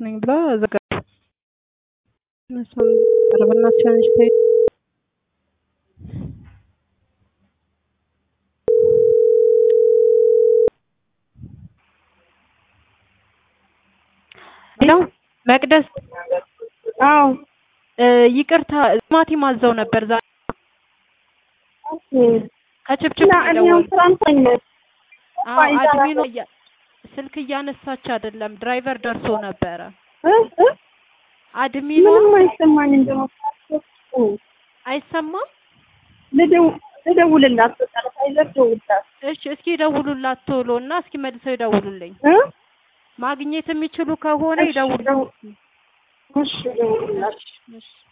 ነኝ ብላ ዘጋች። እሷም ኧረ በእናትሽ አንቺ ተይ ሄሎ መቅደስ አዎ ይቅርታ ቲማቲም አዘው ነበር ዛሬ ከችብችብ እና እኔ ደወሉ። ፍራንሳኝ ነው አዎ አድሚኑ እያ- ስልክ እያነሳች አይደለም ድራይቨር ደርሶ ነበረ። እ እ አድሚኗ ምንም አይሰማኝም ደግሞ አይሰማም። ልደው- ልደውልላት በቃ ለፋይዘር ደውልላት እሺ እስኪ ደውሉላት ቶሎ እና እስኪ መልሰው ይደውሉልኝ። እ ማግኘት የሚችሉ ከሆነ እሺ፣ ይደውሉ። ደው- እሺ ደውልላት እሺ